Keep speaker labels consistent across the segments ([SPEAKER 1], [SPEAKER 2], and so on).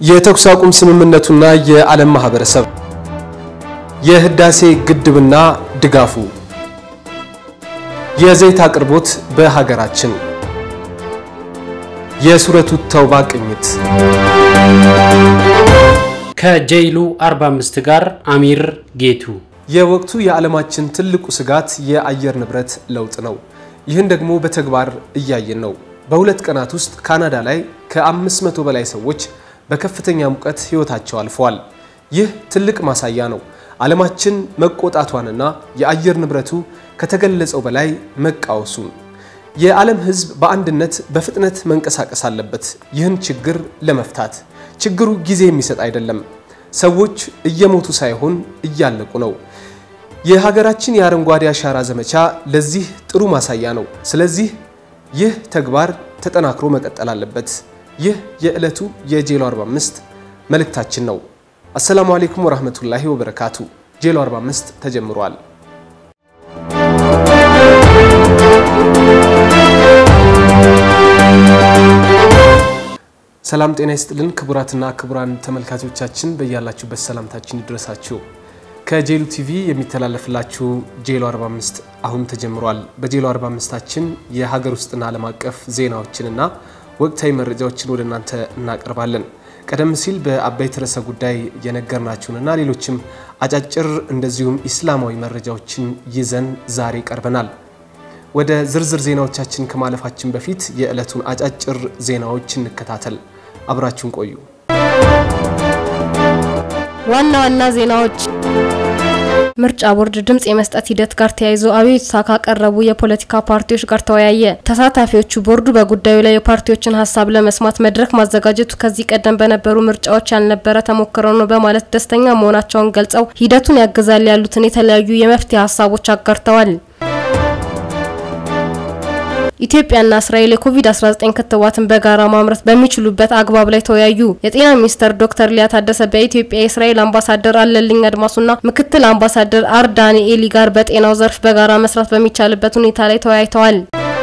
[SPEAKER 1] የተኩስ አቁም ስምምነቱና የዓለም ማህበረሰብ የህዳሴ ግድብና ድጋፉ የዘይት አቅርቦት በሀገራችን የሱረቱ ተውባ ቅኝት
[SPEAKER 2] ከጀይሉ 45 ጋር አሚር ጌቱ
[SPEAKER 1] የወቅቱ የዓለማችን ትልቁ ስጋት የአየር ንብረት ለውጥ ነው። ይህን ደግሞ በተግባር እያየን ነው። በሁለት ቀናት ውስጥ ካናዳ ላይ ከ500 በላይ ሰዎች በከፍተኛ ሙቀት ህይወታቸው አልፈዋል። ይህ ትልቅ ማሳያ ነው ዓለማችን መቆጣቷንና የአየር ንብረቱ ከተገለጸው በላይ መቃወሱን። የዓለም ህዝብ በአንድነት በፍጥነት መንቀሳቀስ አለበት ይህን ችግር ለመፍታት። ችግሩ ጊዜ የሚሰጥ አይደለም። ሰዎች እየሞቱ ሳይሆን እያለቁ ነው። የሀገራችን የአረንጓዴ አሻራ ዘመቻ ለዚህ ጥሩ ማሳያ ነው። ስለዚህ ይህ ተግባር ተጠናክሮ መቀጠል አለበት። ይህ የዕለቱ የጄሎ 45 መልእክታችን ነው። አሰላሙ አሌይኩም ወራህመቱላሂ ወበረካቱ። ጄሎ 45 ተጀምሯል። ሰላም ጤና ይስጥልን ክቡራትና ክቡራን ተመልካቾቻችን በያላችሁበት ሰላምታችን ይድረሳችሁ። ከጄሉ ቲቪ የሚተላለፍላችሁ ጄሎ 45 አሁን ተጀምሯል። በጄሎ 45ታችን የሀገር ውስጥና ዓለም አቀፍ ዜናዎችንና ወቅታዊ መረጃዎችን ወደ እናንተ እናቀርባለን። ቀደም ሲል በአበይት ርዕሰ ጉዳይ የነገርናችሁንና ሌሎችም አጫጭር እንደዚሁም ኢስላማዊ መረጃዎችን ይዘን ዛሬ ቀርበናል። ወደ ዝርዝር ዜናዎቻችን ከማለፋችን በፊት የዕለቱን አጫጭር ዜናዎች እንከታተል። አብራችሁን ቆዩ።
[SPEAKER 3] ዋና ዋና ዜናዎች ምርጫ ቦርድ ድምጽ የመስጠት ሂደት ጋር ተያይዞ አቤቱታ ካቀረቡ የፖለቲካ ፓርቲዎች ጋር ተወያየ። ተሳታፊዎቹ ቦርዱ በጉዳዩ ላይ የፓርቲዎችን ሀሳብ ለመስማት መድረክ ማዘጋጀቱ ከዚህ ቀደም በነበሩ ምርጫዎች ያልነበረ ተሞክሮ ነው በማለት ደስተኛ መሆናቸውን ገልጸው ሂደቱን ያግዛል ያሉትን የተለያዩ የመፍትሄ ሀሳቦች አጋርተዋል። ኢትዮጵያና እስራኤል የኮቪድ-19 ክትባትን በጋራ ማምረት በሚችሉበት አግባብ ላይ ተወያዩ። የጤና ሚኒስትር ዶክተር ሊያ ታደሰ በኢትዮጵያ የእስራኤል አምባሳደር አለልኝ አድማሱና ምክትል አምባሳደር አር ዳንኤሊ ጋር በጤናው ዘርፍ በጋራ መስራት በሚቻልበት ሁኔታ ላይ ተወያይተዋል።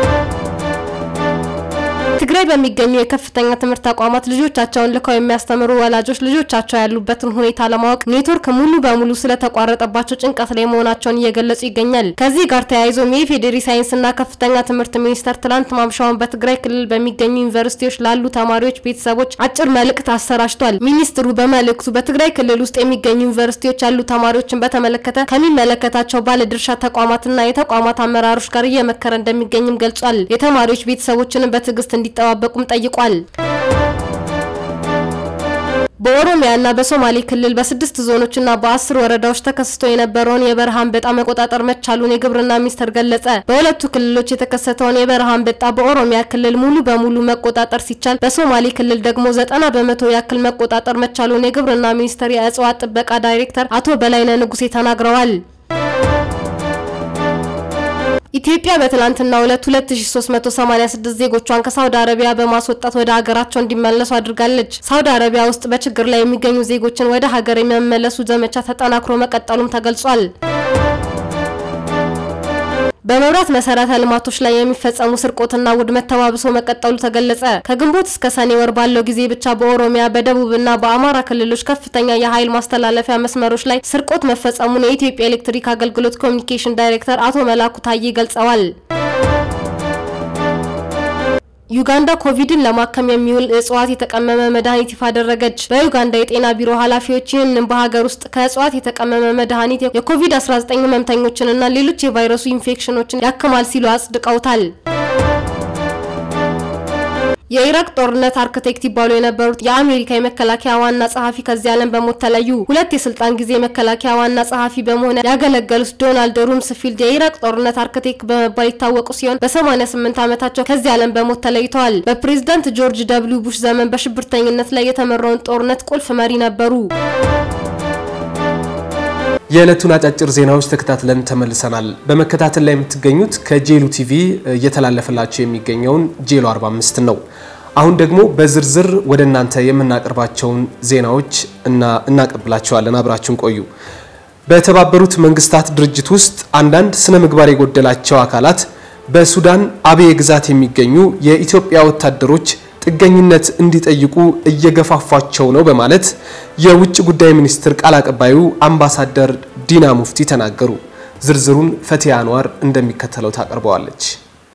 [SPEAKER 3] ትግራይ በሚገኙ የከፍተኛ ትምህርት ተቋማት ልጆቻቸውን ልከው የሚያስተምሩ ወላጆች ልጆቻቸው ያሉበትን ሁኔታ ለማወቅ ኔትወርክ ሙሉ በሙሉ ስለተቋረጠባቸው ጭንቀት ላይ መሆናቸውን እየገለጹ ይገኛል። ከዚህ ጋር ተያይዞ የኢፌዴሪ ሳይንስና ከፍተኛ ትምህርት ሚኒስቴር ትላንት ማምሻውን በትግራይ ክልል በሚገኙ ዩኒቨርሲቲዎች ላሉ ተማሪዎች ቤተሰቦች አጭር መልእክት አሰራጭቷል። ሚኒስትሩ በመልእክቱ በትግራይ ክልል ውስጥ የሚገኙ ዩኒቨርሲቲዎች ያሉ ተማሪዎችን በተመለከተ ከሚመለከታቸው ባለድርሻ ተቋማትና የተቋማት አመራሮች ጋር እየመከረ እንደሚገኝም ገልጿል። የተማሪዎች ቤተሰቦችንም በትዕግስት እንዲጠባበቁም ጠይቋል። በኦሮሚያና በሶማሌ ክልል በስድስት ዞኖችና በአስር ወረዳዎች ተከስቶ የነበረውን የበረሃ አንበጣ መቆጣጠር መቻሉን የግብርና ሚኒስቴር ገለጸ። በሁለቱ ክልሎች የተከሰተውን የበረሃ አንበጣ በኦሮሚያ ክልል ሙሉ በሙሉ መቆጣጠር ሲቻል፣ በሶማሌ ክልል ደግሞ ዘጠና በመቶ ያክል መቆጣጠር መቻሉን የግብርና ሚኒስቴር የእጽዋት ጥበቃ ዳይሬክተር አቶ በላይነህ ንጉሴ ተናግረዋል። ኢትዮጵያ በትላንትናው ዕለት 2386 ዜጎቿን ከሳውዲ አረቢያ በማስወጣት ወደ ሀገራቸው እንዲመለሱ አድርጋለች። ሳውዲ አረቢያ ውስጥ በችግር ላይ የሚገኙ ዜጎችን ወደ ሀገር የሚመለሱ ዘመቻ ተጠናክሮ መቀጠሉም ተገልጿል። በመብራት መሰረተ ልማቶች ላይ የሚፈጸሙ ስርቆትና ውድመት ተባብሶ መቀጠሉ ተገለጸ። ከግንቦት እስከ ሰኔ ወር ባለው ጊዜ ብቻ በኦሮሚያ በደቡብና በአማራ ክልሎች ከፍተኛ የኃይል ማስተላለፊያ መስመሮች ላይ ስርቆት መፈጸሙን የኢትዮጵያ ኤሌክትሪክ አገልግሎት ኮሚኒኬሽን ዳይሬክተር አቶ መላኩ ታዬ ገልጸዋል። ዩጋንዳ ኮቪድን ለማከም የሚውል እጽዋት የተቀመመ መድኃኒት ይፋ አደረገች። በዩጋንዳ የጤና ቢሮ ኃላፊዎች ይህንን በሀገር ውስጥ ከእጽዋት የተቀመመ መድኃኒት የኮቪድ-19 ህመምተኞችንና ሌሎች የቫይረሱ ኢንፌክሽኖችን ያክማል ሲሉ አጽድቀውታል። የኢራቅ ጦርነት አርክቴክት ይባሉ የነበሩት የአሜሪካ የመከላከያ ዋና ጸሐፊ ከዚህ ዓለም በሞት ተለዩ። ሁለት የስልጣን ጊዜ የመከላከያ ዋና ጸሐፊ በመሆን ያገለገሉት ዶናልድ ሩምስፊልድ የኢራቅ ጦርነት አርክቴክት በመባል ይታወቁ ሲሆን በ88 ዓመታቸው ከዚህ ዓለም በሞት ተለይተዋል። በፕሬዝዳንት ጆርጅ ደብሊው ቡሽ ዘመን በሽብርተኝነት ላይ የተመራውን ጦርነት ቁልፍ መሪ ነበሩ።
[SPEAKER 1] የዕለቱን አጫጭር ዜናዎች ተከታትለን ተመልሰናል። በመከታተል ላይ የምትገኙት ከጄሉ ቲቪ እየተላለፈላቸው የሚገኘውን ጄሎ 45 ነው። አሁን ደግሞ በዝርዝር ወደ እናንተ የምናቀርባቸውን ዜናዎች እና እናቀብላቸዋለን። አብራችሁን ቆዩ። በተባበሩት መንግስታት ድርጅት ውስጥ አንዳንድ ስነ ምግባር የጎደላቸው አካላት በሱዳን አብዬ ግዛት የሚገኙ የኢትዮጵያ ወታደሮች ጥገኝነት እንዲጠይቁ እየገፋፏቸው ነው በማለት የውጭ ጉዳይ ሚኒስትር ቃል አቀባዩ አምባሳደር ዲና ሙፍቲ ተናገሩ። ዝርዝሩን ፈቲያ አንዋር እንደሚከተለው ታቀርበዋለች።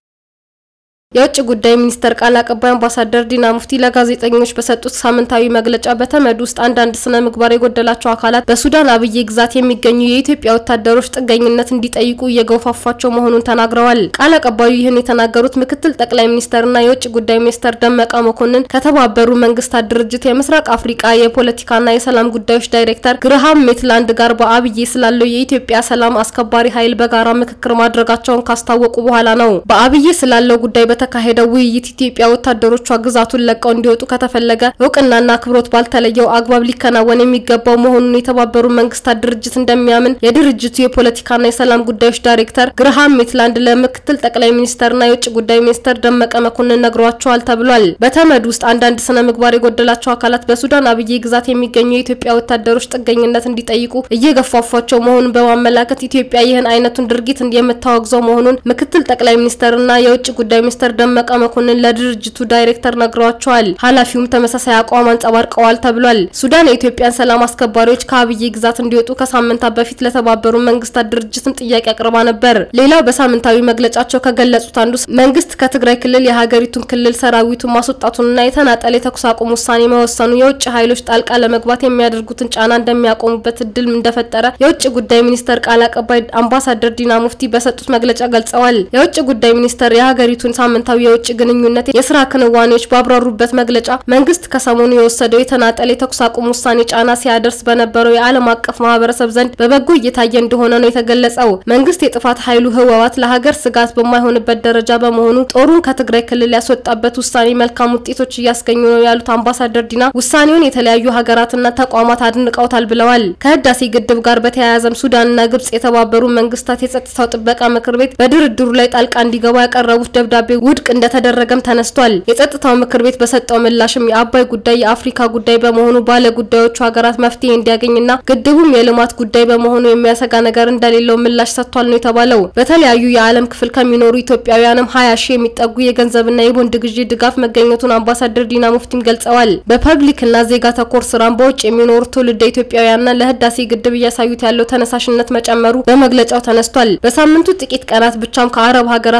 [SPEAKER 3] የውጭ ጉዳይ ሚኒስቴር ቃል አቀባይ አምባሳደር ዲና ሙፍቲ ለጋዜጠኞች በሰጡት ሳምንታዊ መግለጫ በተመድ ውስጥ አንዳንድ ስነ ምግባር የጎደላቸው አካላት በሱዳን አብዬ ግዛት የሚገኙ የኢትዮጵያ ወታደሮች ጥገኝነት እንዲጠይቁ እየገፋፏቸው መሆኑን ተናግረዋል። ቃል አቀባዩ ይህን የተናገሩት ምክትል ጠቅላይ ሚኒስተርና የውጭ ጉዳይ ሚኒስተር ደመቀ መኮንን ከተባበሩ መንግስታት ድርጅት የምስራቅ አፍሪቃ የፖለቲካና የሰላም ጉዳዮች ዳይሬክተር ግርሃም ሜትላንድ ጋር በአብዬ ስላለው የኢትዮጵያ ሰላም አስከባሪ ኃይል በጋራ ምክክር ማድረጋቸውን ካስታወቁ በኋላ ነው። በአብዬ ስላለው ጉዳይ በተካሄደው ውይይት ኢትዮጵያ ወታደሮቿ ግዛቱን ለቀው እንዲወጡ ከተፈለገ እውቅናና አክብሮት ባልተለየው አግባብ ሊከናወን የሚገባው መሆኑን የተባበሩ መንግስታት ድርጅት እንደሚያምን የድርጅቱ የፖለቲካና የሰላም ጉዳዮች ዳይሬክተር ግርሃም ሜትላንድ ለምክትል ጠቅላይ ሚኒስተርና የውጭ ጉዳይ ሚኒስተር ደመቀ መኮንን ነግሯቸዋል ተብሏል። በተመድ ውስጥ አንዳንድ ስነ ምግባር የጎደላቸው አካላት በሱዳን አብዬ ግዛት የሚገኙ የኢትዮጵያ ወታደሮች ጥገኝነት እንዲጠይቁ እየገፋፏቸው መሆኑን በማመላከት ኢትዮጵያ ይህን አይነቱን ድርጊት የምታወግዘው መሆኑን ምክትል ጠቅላይ ሚኒስተርና የውጭ ጉዳይ ሚኒስተር ደመቀ መኮንን ለድርጅቱ ዳይሬክተር ነግረዋቸዋል። ኃላፊውም ተመሳሳይ አቋም አንጸባርቀዋል ተብሏል። ሱዳን የኢትዮጵያን ሰላም አስከባሪዎች ከአብዬ ግዛት እንዲወጡ ከሳምንታት በፊት ለተባበሩ መንግስታት ድርጅትም ጥያቄ አቅርባ ነበር። ሌላው በሳምንታዊ መግለጫቸው ከገለጹት አንዱ መንግስት ከትግራይ ክልል የሀገሪቱን ክልል ሰራዊቱን ማስወጣቱንና የተናጠል የተኩስ አቁም ውሳኔ መወሰኑ የውጭ ኃይሎች ጣልቃ ለመግባት የሚያደርጉትን ጫና እንደሚያቆሙበት እድል እንደፈጠረ የውጭ ጉዳይ ሚኒስተር ቃል አቀባይ አምባሳደር ዲና ሙፍቲ በሰጡት መግለጫ ገልጸዋል። የውጭ ጉዳይ ሚኒስተር የሀገሪቱን ሳምንታዊ የውጭ ግንኙነት የስራ ክንዋኔዎች ባብራሩበት መግለጫ መንግስት ከሰሞኑ የወሰደው የተናጠል የተኩስ አቁም ውሳኔ ጫና ሲያደርስ በነበረው የዓለም አቀፍ ማህበረሰብ ዘንድ በበጎ እየታየ እንደሆነ ነው የተገለጸው። መንግስት የጥፋት ኃይሉ ህወሓት ለሀገር ስጋት በማይሆንበት ደረጃ በመሆኑ ጦሩን ከትግራይ ክልል ያስወጣበት ውሳኔ መልካም ውጤቶች እያስገኙ ነው ያሉት አምባሳደር ዲና ውሳኔውን የተለያዩ ሀገራትና ተቋማት አድንቀውታል ብለዋል። ከህዳሴ ግድብ ጋር በተያያዘም ሱዳንና ግብጽ የተባበሩ መንግስታት የጸጥታው ጥበቃ ምክር ቤት በድርድሩ ላይ ጣልቃ እንዲገባ ያቀረቡት ደብዳቤ ውድቅ እንደተደረገም ተነስቷል። የጸጥታው ምክር ቤት በሰጠው ምላሽም የአባይ ጉዳይ የአፍሪካ ጉዳይ በመሆኑ ባለ ጉዳዮቹ ሀገራት መፍትሄ እንዲያገኝና ግድቡም የልማት ጉዳይ በመሆኑ የሚያሰጋ ነገር እንደሌለው ምላሽ ሰጥቷል ነው የተባለው። በተለያዩ የዓለም ክፍል ከሚኖሩ ኢትዮጵያውያንም ሀያ ሺህ የሚጠጉ የገንዘብና የቦንድ ግዢ ድጋፍ መገኘቱን አምባሳደር ዲና ሙፍቲም ገልጸዋል። በፐብሊክና ዜጋ ተኮር ስራም በውጭ የሚኖሩ ትውልደ ኢትዮጵያውያንና ለህዳሴ ግድብ እያሳዩት ያለው ተነሳሽነት መጨመሩ በመግለጫው ተነስቷል። በሳምንቱ ጥቂት ቀናት ብቻም ከአረብ ሀገራት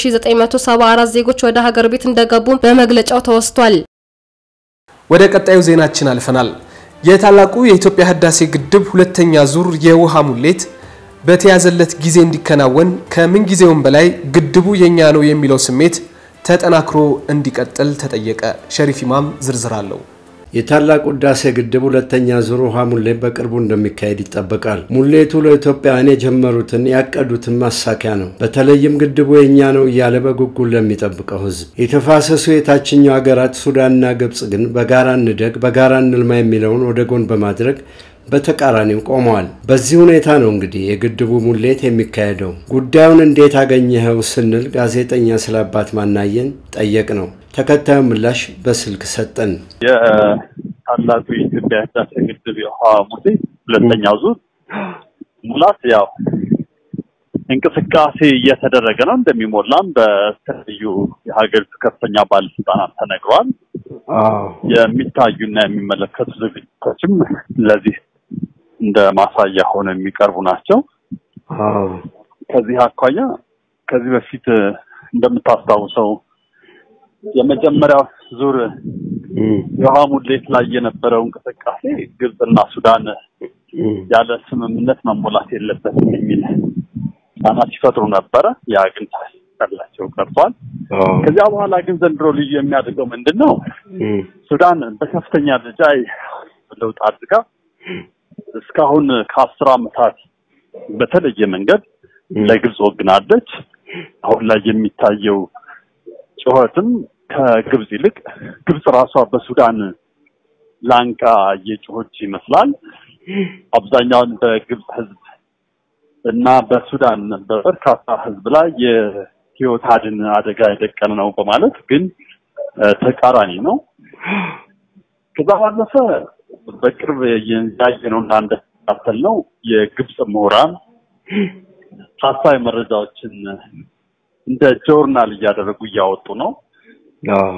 [SPEAKER 3] 9974 ዜጎች ወደ ሀገር ቤት እንደገቡ በመግለጫው ተወስቷል።
[SPEAKER 1] ወደ ቀጣዩ ዜናችን አልፈናል። የታላቁ የኢትዮጵያ ህዳሴ ግድብ ሁለተኛ ዙር የውሃ ሙሌት በተያዘለት ጊዜ እንዲከናወን ከምንጊዜውም በላይ ግድቡ የኛ ነው የሚለው ስሜት ተጠናክሮ እንዲቀጥል ተጠየቀ። ሸሪፍ ኢማም ዝርዝር አለው።
[SPEAKER 4] የታላቁ ህዳሴ ግድብ ሁለተኛ ዙር ውሃ ሙሌት በቅርቡ እንደሚካሄድ ይጠበቃል። ሙሌቱ ለኢትዮጵያውያን የጀመሩትን ያቀዱትን ማሳኪያ ነው። በተለይም ግድቡ የእኛ ነው እያለ በጉጉል ለሚጠብቀው ህዝብ። የተፋሰሱ የታችኛው ሀገራት ሱዳንና ግብጽ ግን በጋራ እንደግ፣ በጋራ እንልማ የሚለውን ወደ ጎን በማድረግ በተቃራኒው ቆመዋል። በዚህ ሁኔታ ነው እንግዲህ የግድቡ ሙሌት የሚካሄደው። ጉዳዩን እንዴት አገኘኸው ስንል ጋዜጠኛ ስለ አባት ማናየን ጠየቅ ነው። ተከታዩ ምላሽ በስልክ ሰጠን።
[SPEAKER 5] የታላቁ የኢትዮጵያ ህዳሴ ግድብ የውሃ ሙሌት ሁለተኛው ዙር ሙላት ያው እንቅስቃሴ እየተደረገ ነው። እንደሚሞላም በተለያዩ የሀገሪቱ ከፍተኛ ባለስልጣናት ተነግሯል። የሚታዩና የሚመለከቱ ዝግጅቶችም ለዚህ እንደ ማሳያ ሆነው የሚቀርቡ ናቸው። ከዚህ አኳያ ከዚህ በፊት እንደምታስታውሰው የመጀመሪያው ዙር የውሃ ሙሌት ላይ የነበረው እንቅስቃሴ ግብጽና ሱዳን ያለ ስምምነት መሞላት የለበትም የሚል ጫና ሲፈጥሩ ነበረ። ያ ግን ሳይሳካላቸው ቀርቷል። ከዚያ በኋላ ግን ዘንድሮ ልዩ የሚያደርገው ምንድን ነው? ሱዳን በከፍተኛ ደረጃ ለውጥ አድርጋ እስካሁን ከአስር ዓመታት በተለየ መንገድ ለግብጽ ወግናለች። አሁን ላይ የሚታየው ጩኸትም ከግብጽ ይልቅ ግብጽ ራሷ በሱዳን ላንቃ እየጮኸች ይመስላል። አብዛኛውን በግብጽ ሕዝብ እና በሱዳን በበርካታ ሕዝብ ላይ የህይወት አድን አደጋ የደቀነ ነው በማለት ግን ተቃራኒ ነው። ከዛ ባለፈ በቅርብ ያየነው እና እንደተከታተል ነው የግብጽ ምሁራን ሀሳዊ መረጃዎችን እንደ ጆርናል እያደረጉ እያወጡ ነው።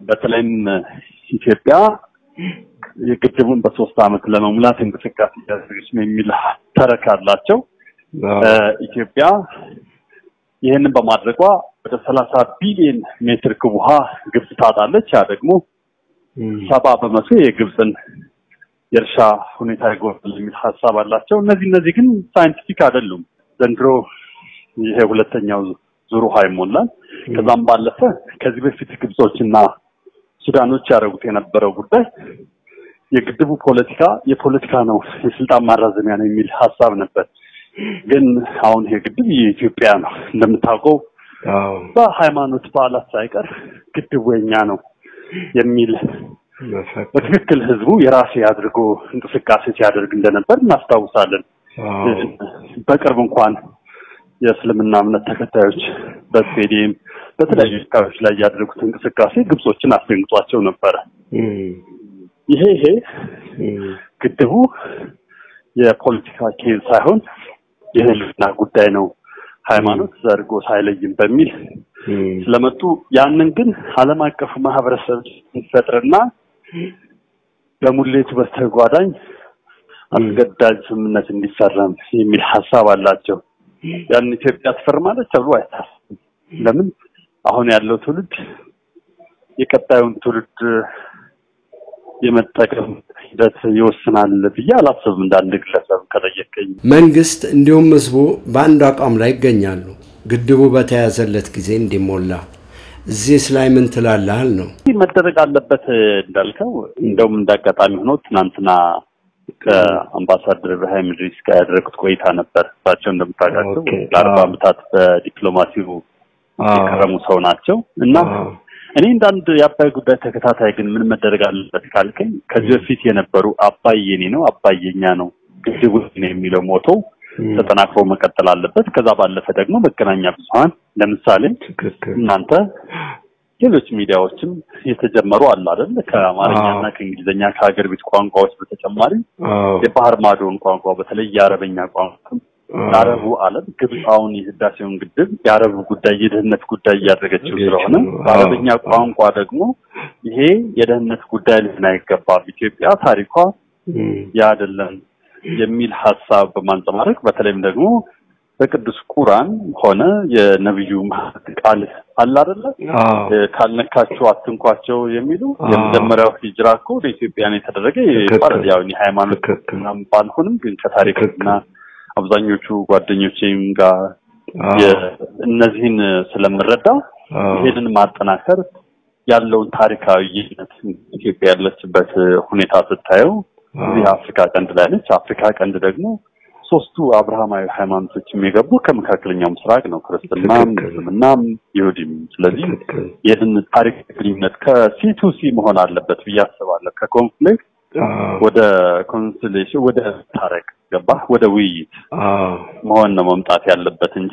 [SPEAKER 5] በተለይም ኢትዮጵያ የግድቡን በሶስት ዓመት ለመሙላት እንቅስቃሴ እያደረገች ነው የሚል ተረክ አላቸው። ኢትዮጵያ ይህንን በማድረጓ ወደ ሰላሳ ቢሊዮን ሜትር ክብ ውሃ ግብጽ ታጣለች። ያ ደግሞ ሰባ በመቶ የግብፅን የእርሻ ሁኔታ ይጎዳል የሚል ሀሳብ አላቸው። እነዚህ እነዚህ ግን ሳይንቲፊክ አይደሉም። ዘንድሮ ይሄ ሁለተኛው ዙር ውሃ ይሞላል። ከዛም ባለፈ ከዚህ በፊት ግብጾችና ሱዳኖች ያደረጉት የነበረው ጉዳይ የግድቡ ፖለቲካ የፖለቲካ ነው፣ የስልጣን ማራዘሚያ ነው የሚል ሀሳብ ነበር። ግን አሁን ይሄ ግድብ የኢትዮጵያ ነው እንደምታውቀው በሃይማኖት በዓላት ሳይቀር ግድቡ የኛ ነው የሚል በትክክል ህዝቡ የራሴ አድርጎ እንቅስቃሴ ሲያደርግ እንደነበር እናስታውሳለን። በቅርብ እንኳን የእስልምና እምነት ተከታዮች በስቴዲየም በተለያዩ አካባቢዎች ላይ ያደረጉት እንቅስቃሴ ግብጾችን አስደንግጧቸው ነበረ። ይሄ ይሄ ግድቡ የፖለቲካ ኬዝ ሳይሆን የህልውና ጉዳይ ነው፣ ሃይማኖት ዘርጎ ሳይለይም በሚል ስለመጡ ያንን ግን ዓለም አቀፉ ማህበረሰብ ሲፈጥርና በሙሌቱ በስተጓዳኝ አስገዳጅ ስምምነት እንዲፈረም የሚል ሀሳብ አላቸው። ያን ኢትዮጵያ ትፈርማለች ተብሎ አይታሰብም። ለምን አሁን ያለው ትውልድ የቀጣዩን ትውልድ የመጠቀም ሂደት ይወስናል ብዬ አላስብም። እንደ አንድ ግለሰብ ከጠየቀኝ
[SPEAKER 4] መንግስት እንዲሁም ህዝቡ በአንድ አቋም ላይ ይገኛሉ። ግድቡ በተያዘለት ጊዜ እንዲሞላ እዚህስ ላይ ምን ትላለህ ነው
[SPEAKER 5] መደረግ አለበት እንዳልከው። እንደውም እንዳጋጣሚ ሆኖ ትናንትና ከአምባሳደር ኢብራሂም ኢድሪስ ጋር ያደረጉት ቆይታ ነበር። እሳቸው እንደምታውቃቸው ለአርባ ዓመታት በዲፕሎማሲው የከረሙ ሰው ናቸው እና እኔ እንደ አንድ የአባይ ጉዳይ ተከታታይ ግን ምን መደረግ አለበት ካልከኝ ከዚህ በፊት የነበሩ አባይ የኔ ነው አባይ የኛ ነው ግድቡ ነው የሚለው ሞቶ ተጠናክሮ መቀጠል አለበት። ከዛ ባለፈ ደግሞ መገናኛ ብዙኃን ለምሳሌ እናንተ ሌሎች ሚዲያዎችም የተጀመሩ አሉ አይደል? ከአማርኛና ከእንግሊዝኛ ከሀገር ቤት ቋንቋዎች በተጨማሪ የባህር ማዶን ቋንቋ በተለይ የአረበኛ ቋንቋ ለአረቡ ዓለም ግብፅ አሁን የህዳሴውን ግድብ የአረቡ ጉዳይ የደህንነት ጉዳይ እያደረገችው ስለሆነ በአረበኛ ቋንቋ ደግሞ ይሄ የደህንነት ጉዳይ ሊሆን አይገባም፣ ኢትዮጵያ ታሪኳ ያ አይደለም የሚል ሀሳብ በማንጸባረቅ በተለይም ደግሞ በቅዱስ ቁርአን ሆነ የነብዩ ቃል አለ አይደለ ካልነካችሁ አትንኳቸው የሚሉ የመጀመሪያው ሂጅራ እኮ ወደ ኢትዮጵያ ነው የተደረገ ይባላል። ያው ሃይማኖት ምናምን ባልሆንም ግን ከታሪክና አብዛኞቹ ጓደኞቼም ጋር እነዚህን ስለምረዳ ይሄንን ማጠናከር ያለውን ታሪካዊ ይነት ኢትዮጵያ ያለችበት ሁኔታ ስታየው እዚህ አፍሪካ ቀንድ ላይ ነች። አፍሪካ ቀንድ ደግሞ ሶስቱ አብርሃማዊ ሃይማኖቶች የሚገቡ ከመካከለኛው ምስራቅ ነው፣ ክርስትናም፣ እስልምናም፣ ይሁዲም። ስለዚህ ይህን ታሪክ ግንኙነት ከሲ ቱ ሲ መሆን አለበት ብዬ አስባለሁ። ከኮንፍሊክት ወደ ኮንሲሌሽን ወደ ታረቅ ገባ ወደ ውይይት መሆን ነው መምጣት ያለበት እንጂ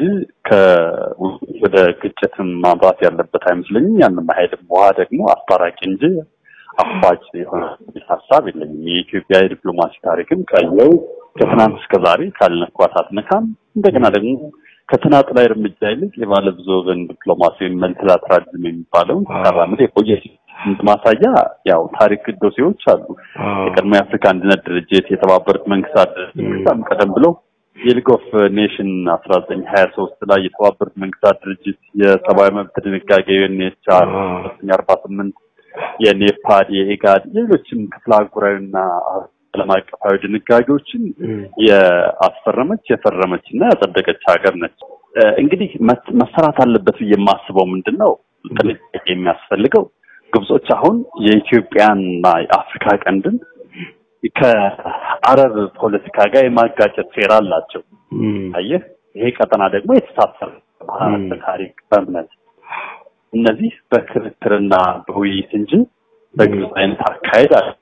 [SPEAKER 5] ወደ ግጭትም ማምራት ያለበት አይመስለኝም። ያንም አይሄድም። ውሃ ደግሞ አስታራቂ እንጂ አፋጭ የሆነ ሀሳብ የለኝም። የኢትዮጵያ የዲፕሎማሲ ታሪክም ቀየው ከትናንት እስከ ዛሬ ካልነኳት አትነካም። እንደገና ደግሞ ከተናጥላዊ እርምጃ ይልቅ የባለ ብዙ ወገን ዲፕሎማሲ ወይም መልቲላተራሊዝም የሚባለውን ተራምድ የቆየ ማሳያ ያው ታሪክ ዶሴዎች አሉ። የቀድሞ የአፍሪካ አንድነት ድርጅት፣ የተባበሩት መንግስታት ድርጅት ቀደም ብሎ የሊግ ኦፍ ኔሽን አስራ ዘጠኝ ሀያ ሶስት ላይ የተባበሩት መንግስታት ድርጅት የሰብአዊ መብት ድንጋጌ ዩኤንኤችሲአር አርባ ስምንት የኔፓድ የኢጋድ ሌሎችም ክፍለ አህጉራዊና ዓለም አቀፋዊ ድንጋጌዎችን የአስፈረመች የፈረመች እና ያጸደቀች ሀገር ነች። እንግዲህ መሰራት አለበት ብዬ የማስበው ምንድን ነው ጥንቃቄ የሚያስፈልገው ግብጾች አሁን የኢትዮጵያና የአፍሪካ ቀንድን ከአረብ ፖለቲካ ጋር የማጋጨት ሴራ አላቸው። አየህ፣ ይሄ ቀጠና ደግሞ የተሳሰረ በታሪክ በእምነት እነዚህ በክርክርና በውይይት እንጂ በግብጽ አይነት አካሄድ አለ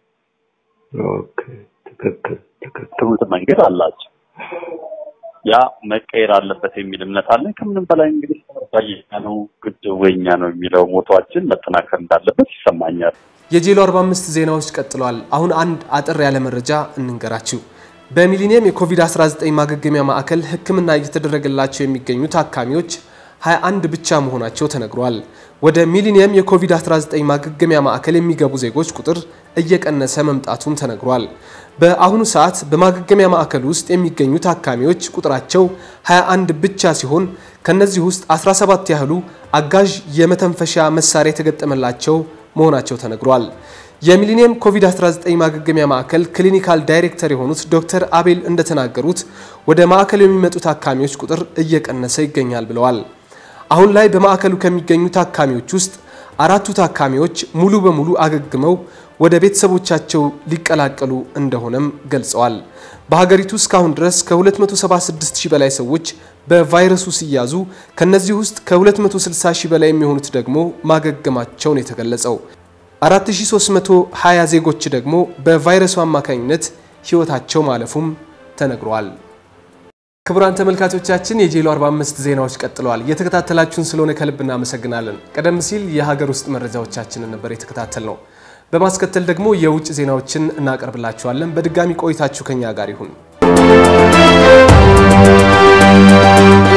[SPEAKER 5] ትምህርት መንገድ አላቸው። ያ መቀየር አለበት የሚል እምነት አለን። ከምንም በላይ እንግዲህ ባየኛ ነው ግድቡ የኛ ነው የሚለው ሞቷችን መጠናከር እንዳለበት ይሰማኛል።
[SPEAKER 1] የጄሎ 45 ዜናዎች ቀጥለዋል። አሁን አንድ አጠር ያለ መረጃ እንንገራችሁ። በሚሊኒየም የኮቪድ-19 ማገገሚያ ማዕከል ሕክምና እየተደረገላቸው የሚገኙ ታካሚዎች 21 ብቻ መሆናቸው ተነግሯል። ወደ ሚሊኒየም የኮቪድ-19 ማገገሚያ ማዕከል የሚገቡ ዜጎች ቁጥር እየቀነሰ መምጣቱም ተነግሯል። በአሁኑ ሰዓት በማገገሚያ ማዕከል ውስጥ የሚገኙ ታካሚዎች ቁጥራቸው 21 ብቻ ሲሆን ከነዚህ ውስጥ 17 ያህሉ አጋዥ የመተንፈሻ መሳሪያ የተገጠመላቸው መሆናቸው ተነግሯል። የሚሊኒየም ኮቪድ-19 ማገገሚያ ማዕከል ክሊኒካል ዳይሬክተር የሆኑት ዶክተር አቤል እንደተናገሩት ወደ ማዕከሉ የሚመጡ ታካሚዎች ቁጥር እየቀነሰ ይገኛል ብለዋል። አሁን ላይ በማዕከሉ ከሚገኙ ታካሚዎች ውስጥ አራቱ ታካሚዎች ሙሉ በሙሉ አገግመው ወደ ቤተሰቦቻቸው ሊቀላቀሉ እንደሆነም ገልጸዋል። በሀገሪቱ እስካሁን ድረስ ከ276 ሺህ በላይ ሰዎች በቫይረሱ ሲያዙ ከነዚህ ውስጥ ከ260 ሺህ በላይ የሚሆኑት ደግሞ ማገገማቸውን የተገለጸው 4320 ዜጎች ደግሞ በቫይረሱ አማካኝነት ሕይወታቸው ማለፉም ተነግሯል። ክቡራን ተመልካቾቻችን የጄሎ 45 ዜናዎች ቀጥለዋል። እየተከታተላችሁን ስለሆነ ከልብ እናመሰግናለን። ቀደም ሲል የሀገር ውስጥ መረጃዎቻችንን ነበር የተከታተል ነው። በማስከተል ደግሞ የውጭ ዜናዎችን እናቀርብላችኋለን። በድጋሚ ቆይታችሁ ከኛ ጋር ይሁን።